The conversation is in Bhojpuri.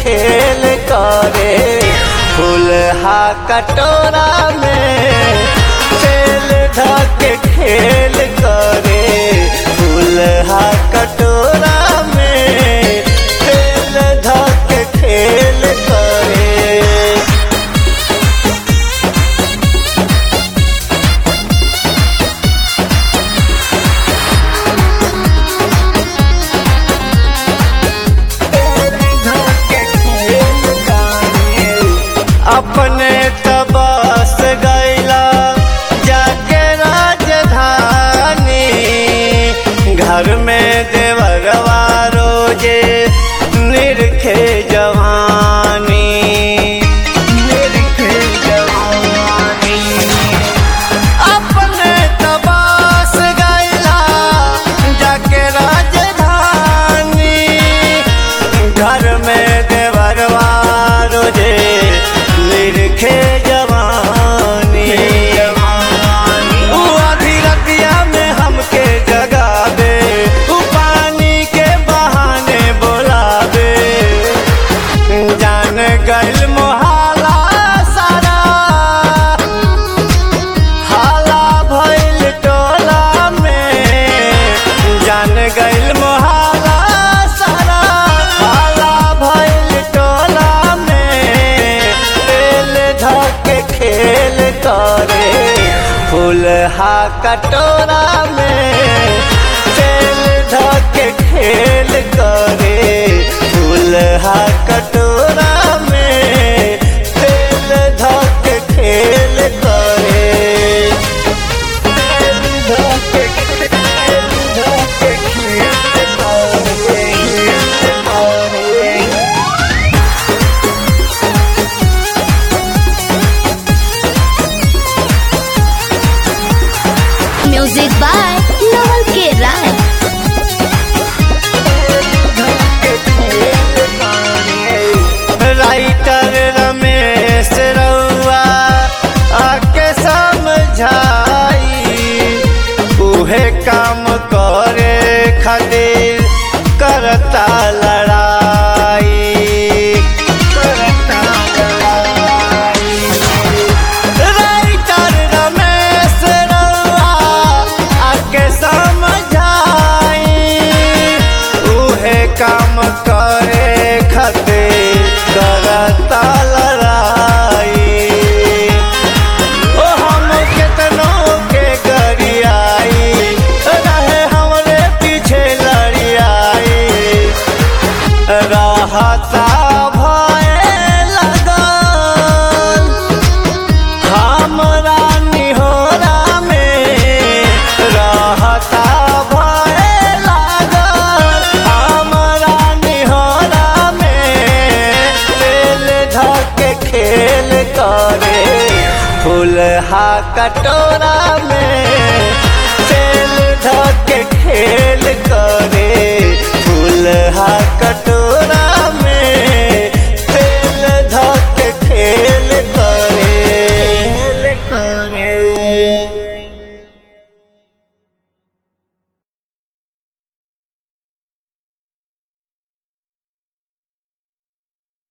खेल करे फूलहा कटोरा में तेल धके खेल करे फूलहा कटोरा में तेल धके खेल करे अपने तबस गैला जाके राजधानी घर में देवरवा रोजे निरखे जवानी निरखे जवानी अपने तबास गैला जाके राजधानी घर में देवरवा रोजे निरखे जवानी उ आधी रतिया में हमके जगावे उ पानी के बहाने बोलावे जान गइल मोहाला सारा हाला भइल टोला में जान गइल मोहाला सारा हाला भइल टोला में तेल धके खेल करे फूलहा कटोरा में तेल धके खेल करे फूलहा कटोरा में तेल धके खेल करे तेल धके तेल धके खेल करे म्यूजिक बाय नवल के राय राइटर रमेश रउआ आके समझाई उहे काम करे खातिर करता लड़ाई करता लड़ाई राइटर रमेश रउआ आके समझाई उहे काम करे खातिर करता लड़ाई ओ हम केतनो के गरियाई रहे हमरे पीछे लड़ियाई रहता भय लगल हमरा निहोरा में रहता भय लागल हमरा निहोरा में तेल धके खेल करे फूलहा कटोरा में